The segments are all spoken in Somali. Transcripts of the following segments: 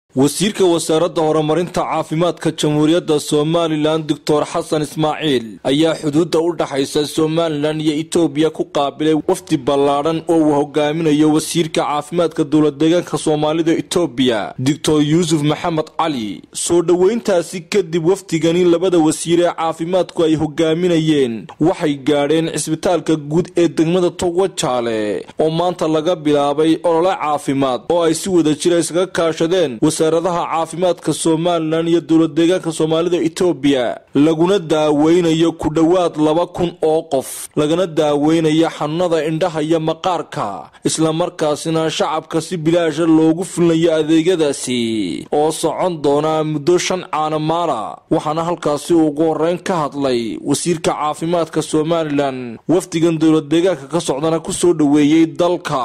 wasiirka wasaaradda horumarinta caafimaadka jamhuuriyadda somalilan doctor xasan ismaaciil ayaa xuduudda u dhaxaysa somalilan iyo etoobiya ku qaabilay wafdi ballaadhan oo uu hogaaminayo wasiirka caafimaadka dowladdeegaanka soomaalida etoobiya doctor yuusuf maxamed cali soo dhoweyntaasi kadib wafdigani labada wasiir ee caafimaadku ay hogaaminayeen waxay gaadheen cisbitaalka guud ee degmada togwajaale oo maanta laga bilaabay olole caafimaad oo ay si wada jira iskaga kaashadeen wasaaradaha caafimaadka somalilan iyo dowladdeegaanka soomaalida etoobiya laguna daaweynayo ku dhowaad laba kun oo qof lagana daaweynayo xanuunada indhaha iyo maqaarka islamarkaasina shacabka si bilaasha loogu fulinayo adeegyadaasi oo socon doona muddo shan caanamaala waxaana halkaasi ugu horeyn ka hadlay wasiirka caafimaadka somalilan wafdigan dowladdeegaanka ka socdana kusoo dhoweeyey dalka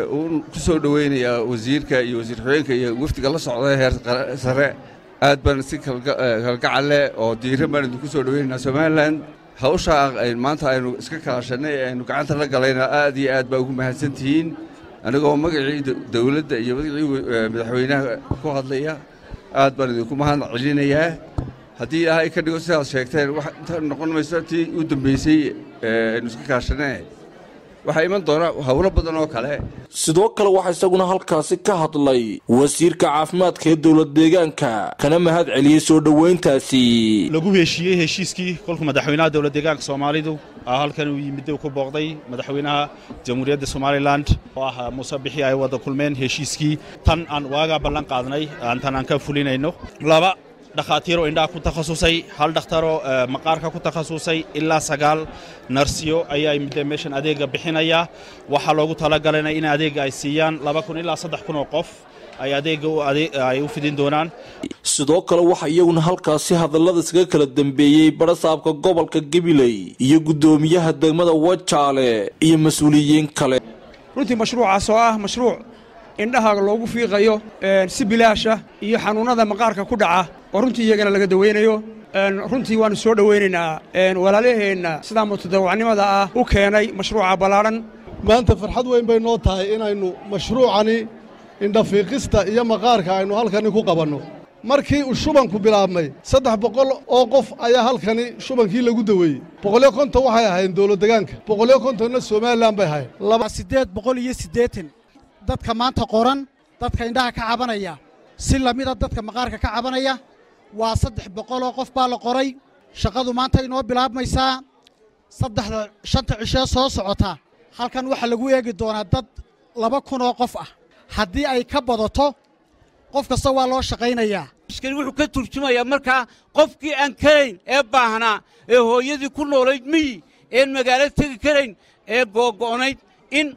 kusoo dhaweynayaa wasiirka iyo wasiir xogeenka iyo wafdiga la socda heer sare aad baan si kalgacal leh oo diiran baan idinku soo dhaweynaynaa somalilan hawshaa maanta aynu iska kaashannay ee aynu gacanta la galayna aad iyo aad baa ugu mahadsan tihiin anigoo magacii dowladda iyo magacii madaxweynaha ku hadlaya aad baan idinku mahad celinayaa haddii ilaahay ka dhigo sidaad sheegteen wax inta noqon mayso tii u dambaysay aynu iska kaashannay waxaa iman doona howlo badan oo kale sidoo kale waxaa isaguna halkaasi ka hadlay wasiirka caafimaadka ee dowlad deegaanka kana mahad celiyey soo dhoweyntaasi lagu heshiiyey heshiiskii kolku madaxweynaha dowlad deegaanka soomaalidu halkan uu yimid ku booqday madaxweynaha jamhuuriyadda somalilan oo ah muuse bixi ay wada kulmeen heshiiskii tan aan waagaa ballan qaadnay tan aan ka fulinayno laba dhakhaatiiroo indhaha ku takhasusay hal dhakhtaroo maqaarka ku takhasusay ilaa sagaal narsiyo ayaa midda meeshan adeega bixinaya waxaa loogu talagalayna in adeega ay siiyaan laba kun ilaa saddex kun oo qof ay adeega ay u fidin doonaan sidoo kale waxaa iyaguna halkaasi hadallada iskaga kala dambeeyey barasaabka gobolka gabiley iyo guddoomiyaha degmada wajaale iyo mas-uuliyiin kale runtii mashruucaas oo ah mashruuc indhaha loogu fiiqayo si bilaasha iyo xanuunnada maqaarka ku dhaca oo runtii iyagana laga daweynayo runtii waannu soo dhowaynaynaa walaalaheenna sidaa mutadawacnimada ah u keenay mashruuca ballaadhan maanta farxad weyn bay noo tahay inaynu mashruucani indhafiiqista iyo maqaarka aynu halkani ku qabanno markii uu shubanku bilaabmay saddex boqol oo qof ayaa halkani shubankii lagu daweeyey boqolyo konton waxay ahayn dowladdegaanka boqolyo kontonna somalilan bay ahayn siddeed boqol iyo siddeetan dadka maanta qoran dadka indhaha ka cabanaya si lamida dadka maqaarka ka cabanaya waa saddex boqoloo qof baa la qoray shaqadu maanta inoo bilaabmaysaa saddexda shanta cishee soo socota halkan waxaa lagu eegi doonaa dad laba kunoo qof ah haddii ay ka badato qof kasta waa loo shaqaynayaa iskani wuxuu ka turjumayaa markaa qofkii aan karayn ee baahnaa ee hooyadii ku noolayd miyi een magaalo tegi karayn ee googo'nayd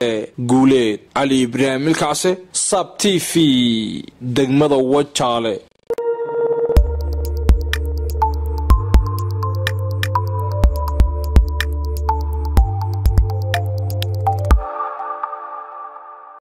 guuleed cali ibraahim milkacse sab t v degmada wajaale